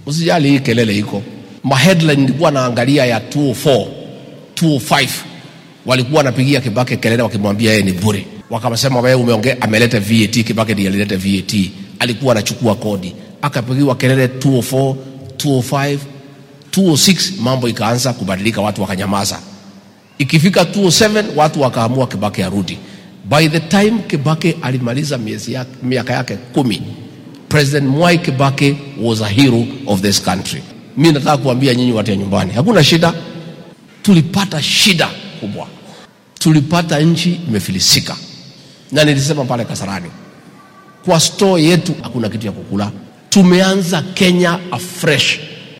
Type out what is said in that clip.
Usijali hii kelele iko. Ma headline nilikuwa naangalia ya 204, 205 walikuwa wanapigia Kibaki kelele wakimwambia yeye ni bure. Wakasema wewe umeongea, ameleta VAT. Kibaki ndiye alileta VAT, alikuwa anachukua kodi. Akapigiwa kelele 204, 205, 206, mambo ikaanza kubadilika, watu wakanyamaza. Ikifika 207 watu wakaamua Kibaki arudi. By the time Kibaki alimaliza miezi yake, miaka yake kumi, President Mwai Kibaki was a hero of this country. Mi nataka kuambia nyinyi watu ya nyumbani, hakuna shida. Tulipata shida kubwa, tulipata nchi imefilisika, na nilisema pale Kasarani, kwa store yetu hakuna kitu ya kukula. Tumeanza Kenya afresh